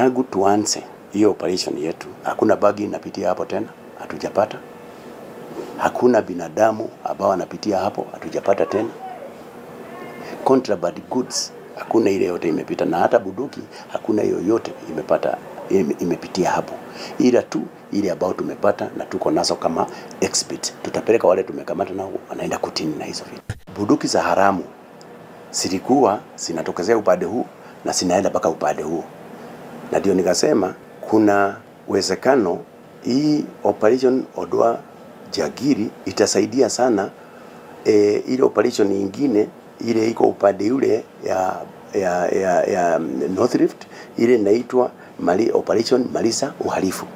tangu tuanze hiyo operation yetu hakuna bagi inapitia hapo tena, hatujapata. Hakuna binadamu ambao anapitia hapo, hatujapata tena. Contraband goods hakuna ile yote imepita, na hata buduki hakuna yoyote imepata ime- imepitia hapo, ila tu ile ambao tumepata na tuko nazo kama exhibit, tutapeleka wale tumekamata nao wanaenda kutini na hizo vitu. Buduki za haramu zilikuwa zinatokezea upande huu na zinaenda mpaka upande huu, na ndio nikasema kuna uwezekano hii operation Odwa Jagiri itasaidia sana e, ile operation nyingine ile iko upande ule ya ya, ya, ya North Rift ile inaitwa Mali, operation Malisa uhalifu.